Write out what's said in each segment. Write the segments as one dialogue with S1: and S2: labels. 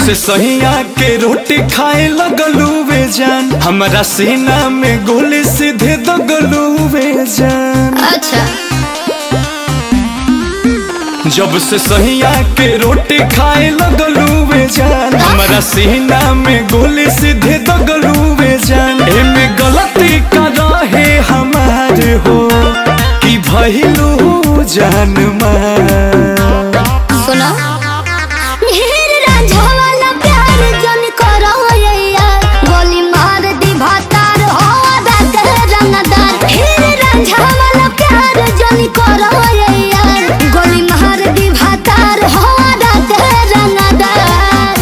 S1: से सहिया के रोटी खाए लगलू वे जान हमारा सीना में गोली सीधे दगलू वे जान
S2: अच्छा
S1: जब से सहिया के रोटी खाए लगलू वे जान हमारा सीना में गोली सीधे दगलू वे जान एमे गलती का रहे हमार हो कि भइलू जान मार
S2: सुनो ढेर रांझा वाला प्यार जन करो यैया गोली मार दी भातार हो दाद रंगदार ढेर रांझा वाला प्यार जन करो यैया गोली मार दी भातार हो दाद रंगदार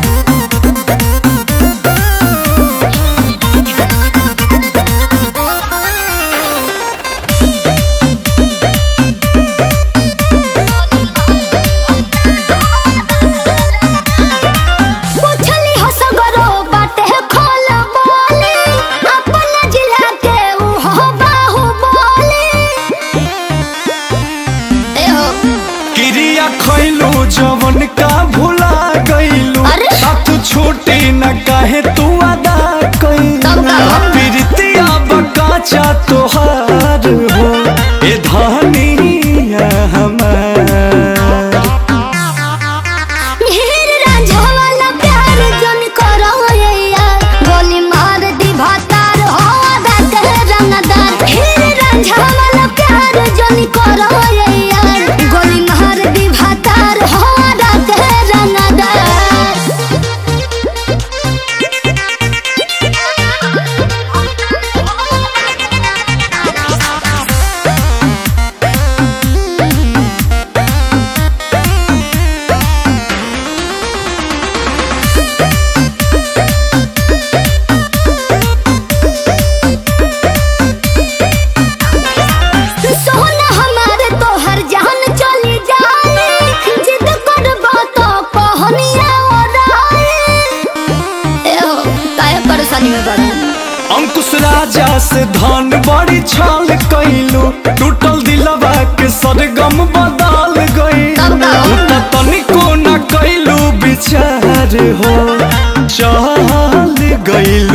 S2: पूछली हो सगरो बाटे खोल बोली अपन जिला के ऊ हो बाहु बोली ए हो
S1: क्रिया खैलू जवन का भुला गईलू
S2: अरे?
S1: साथ छूटी न काहे तू अदा
S2: तब का?
S1: कैलू प्रीतिया बकाचा तोहार हो ए धनिया हमार
S2: ढेर रांझा वाला प्यार जन करो यैया गोली मार दी भातार हो दाद रंगदार ढेर रांझा वाला प्यार जन करो यैया गोली मार दी भातार हो दाद रंगदार सोना हमारे तोहर जान चली जाए जिद करबो तो कहनिया ओराए ए हो काहे परेशानी में बड़ा
S1: अंकुश राजा से धन बड़ी छाल कैलू टूटल दिलवा के सरगम बदल गईलू
S2: तब का?
S1: तू त तनिको न कैलू विचार हो चल गईलू